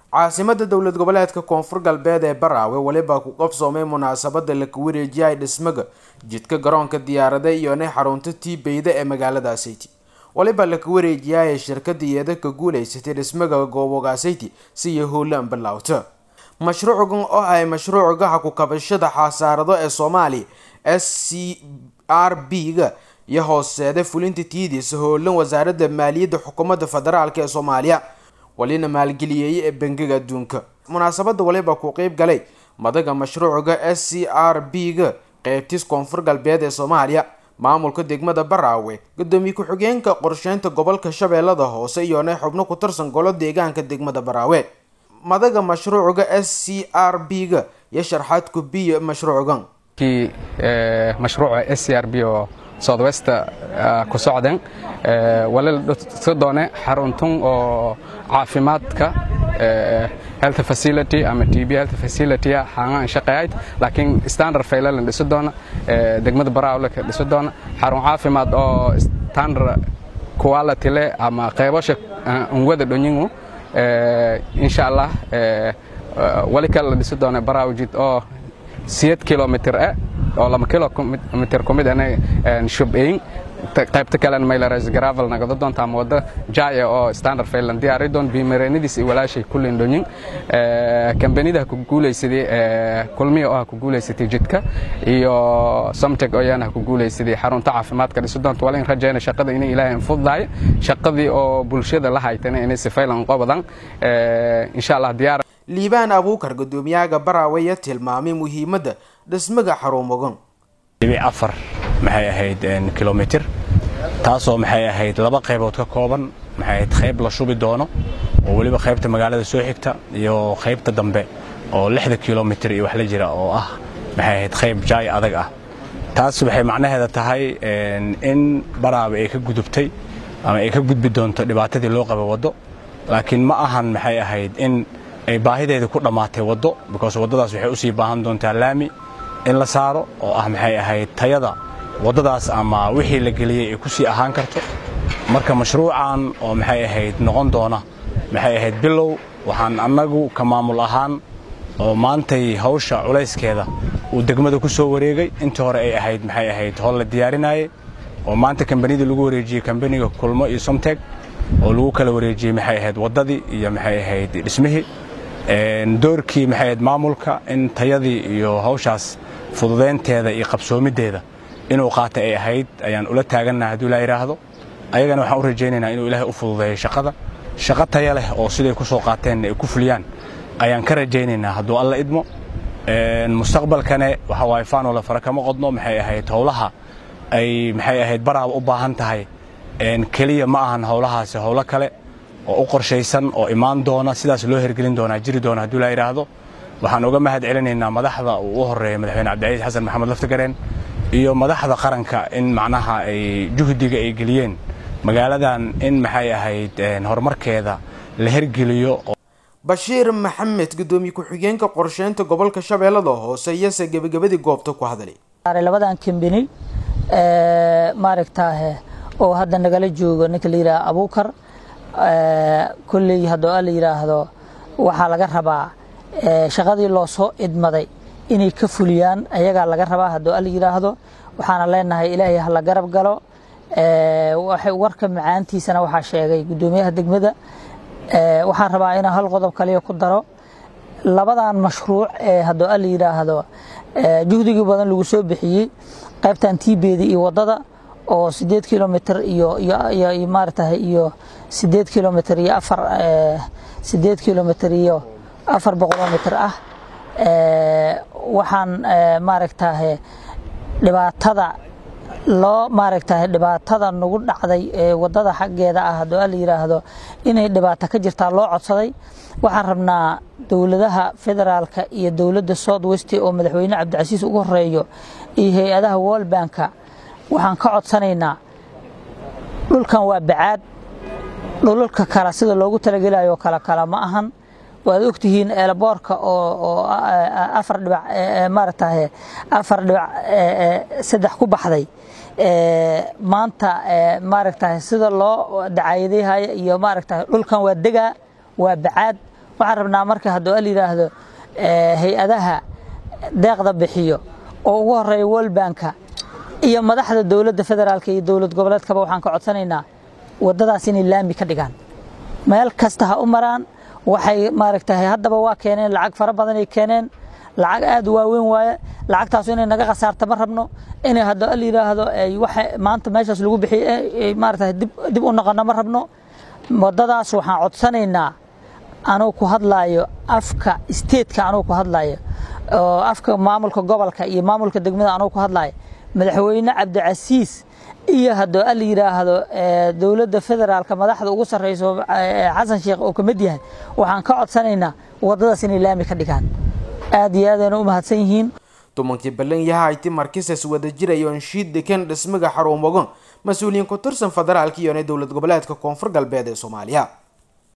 caasimada dowlad goboleedka koonfur galbeed ee baraawe weliba ku qabsoomay munaasabada laka wareejiyay dhismaga jidka garoonka diyaarada iyona xarunta tiibeyda ee magaaladaasiti waliba laka wareejiyay shirkada iyada ka guuleysatay dhismaga goobogaasiti siyo howlan bilowta mashruucan oo ay mashruuca haku kabashada xasaarado ee soomaaliya s c r b ga iyo hooseeda fulinta tiidiisa howlan wasaaradda maaliyadda xukuumadda federaalk ee soomaaliya walina maalgeliyeeyay ee bangiga adduunka munaasabada waliba ku qeyb galay madaga mashruuca s c r b ga qeybtiis koonfur galbeed ee soomaaliya maamulka degmada baraawe gudoomiye ku-xigeenka qorsheynta gobolka shabeellada hoose iyona xubno ku tirsan golo deegaanka degmada baraawe madaga mashruuca s c r b ga iyo sharxaad kubiya mashruucan mashruuca s c r b oo southwest ku socdeen wali la doone xaruntun oo caafimaadka health facility ama t b health facility xangaan shaqeeyayd laakiin standard fayla la dhisi doona degmada baraawe la dhisi doona xarun caafimaad oo standard quality leh ama qaybasha unwada dhonyingu insha allah wali kale la dhisi doona baraawe jid oo siyeed kilomitr eh oo laba kilomitr ku mid ana shubeyn qaybta kalena maylares gravel nagado doonta ama wadda jaya oo standard faylan diyaari doon bimareenadiis iyo walaashay kulleen dhonyin kambanida ku guulaysaday kulmiya oo ha ku guulaysatay jidka iyo somteg oo yana ha ku guulaysaday xarunta caafimaadka dhisi doonta wala in rajayna shaqada inay ilaahay infuddahay shaqadii oo bulshada la haytana inay si faylan qobadan insha allah diyaar liibaan abuukar gudoomiyaha baraaweya tilmaamay muhiimadda dhismaga xarumogan afar maxay ahayd kilomitir taasoo maxay ahayd laba qaybood ka kooban maxay ahayd qayb la shubi doono oo weliba qaybta magaalada soo xigta iyo qaybta dambe oo lixda kilomitir iyo wax la jira oo ah maxay ahayd qayb jaay adag ah taas waxay macnaheeda tahay in baraawe ay ka gudubtay ama ay ka gudbi doonto dhibaatadii loo qaba waddo laakiin ma ahan maxay ahayd in ay baahideedii ku dhammaatay waddo because waddadaas waxay usii baahan doontaa laami in la saaro oo ah maxay ahayd tayada waddadaas ama wixii la geliyey ay ku sii ahaan karto marka mashruucan oo maxay ahayd noqon doona maxay ahayd bilow waxaan annagu ka maamul ahaan oo maantay hawsha culayskeeda uu degmada ku soo wareegay intii hore ay ahayd maxay ahayd howl la diyaarinayay oo maanta kambanidii lagu wareejiyey kambaniga kulmo iyo somteg oo lagu kala wareejiyey maxay ahayd waddadii iyo maxay ahayd dhismihii doorkii maxay ahayd maamulka in tayadii iyo hawshaas fududaynteeda iyo qabsoomideeda inuu qaatay ay ahayd ayaan ula taagannaha hadduu ilaa yidhaahdo ayagana waxaan u rajaynaynaa inuu ilaahay u fududeeyo shaqada shaqo taya leh oo siday ku soo qaateenna ay ku fuliyaan ayaan ka rajaynaynaa hadduu alla idmo mustaqbalkane waxa waaye faanoola fara kama qodno maxay ahayd howlaha ay maxay ahayd baraaba u baahan tahay keliya ma ahan howlahaasi howlo kale oo u qorshaysan oo imaan doona sidaas loo hergelin doonaa jiri doona hadduu ilaa yidhaahdo waxaan uga mahad celinaynaa madaxda uu u horeeya madaxweyne cabdicaiis xasan maxamed laftigareen iyo madaxda qaranka in macnaha ay juhdiga ay geliyeen magaaladan in maxay ahayd horumarkeeda la hergeliyo bashiir maxamed gudoomiye ku-xigeenka qorsheynta gobolka shabeellada hoose iyose gebagabadii goobta ku hadlay labadan kambani maaragtaahe oo hadda nagala joogo ninka la yidhaha abuukar kolley haddoo a la yidhaahdo waxaa laga rabaa shaqadii loo soo idmaday inay ka fuliyaan ayagaa laga rabaa haddoo a la yidhaahdo waxaana leenahay ilaahay hala garab galo warka macaantiisana waxaa sheegay guddoomiyaha degmada waxaan rabaa inaan hal qodob kaliya ku daro labadan mashruuc ee haddoo a la yidhaahdo juhdigii badan lagu soo bixiyey qaybtan tiibeedi iyo waddada oo sideed kilomitr iyo iyo maaratahay iyo sideed kilomitr iyo afar sideed kilomitr iyo afar boqoloo mitr ah waxaan maaragtahe dhibaatada loo maaragtahay dhibaatada nagu dhacday ee waddada xaggeeda ah haddoo a la yidhaahdo inay dhibaato ka jirtaa loo codsaday waxaan rabnaa dowladaha federaalka iyo dowladda south west oo madaxweyne cabdicasiis ugu horeeyo iyo hay-adaha world banka waxaan ka codsanaynaa dhulkan waa bacaad dhulalka kale sida loogu talagelayo kale kale ma ahan waad ogtihiin eelaboorka oo afar dhibac maaragtahay afar dhibac saddex ku baxday maanta maaragtahay sida loo dacaayadayhaya iyo maaragtahay dhulkan waa degaa waa bacaad waxaan rabnaa marka hadduu al yidhaahdo hay-adaha deeqda bixiyo oo ugu horeeya world banka iyo madaxda dowladda federaalka iyo dowlad goboleedkaba waxaan ka codsanaynaa waddadaas inay laami ka dhigaan meel kasta ha u maraan waxay maaragtay haddaba waa keeneen lacag fara badanay keeneen lacag aad u waaweyn waaye lacagtaasu inay naga khasaarta ma rabno inay hadda al yidhaahdo waxa maanta meeshaas lagu bixiyey maaragtay dib dib u noqono ma rabno waddadaas waxaan codsanaynaa anuu ku hadlaayo afka statetka anuu ku hadlaayo oo afka maamulka gobolka iyo maamulka degmada anuu ku hadlaayo madaxweyne cabdicasiis iyo haddoo al yidhaahdo dowladda federaalka madaxda ugu sarreyso xasan sheekh oo ka mid yahay waxaan ka codsanaynaa waddadaas inay laami ka dhigaan aad iyo aadayna u mahadsan yihiin tumankii ballan yahayti markisas wada jirayo anshiid dekan dhismaga xarumogon mas-uuliyiin ku tirsan federaalka iyo dowlad goboleedka koonfur galbeed ee soomaaliya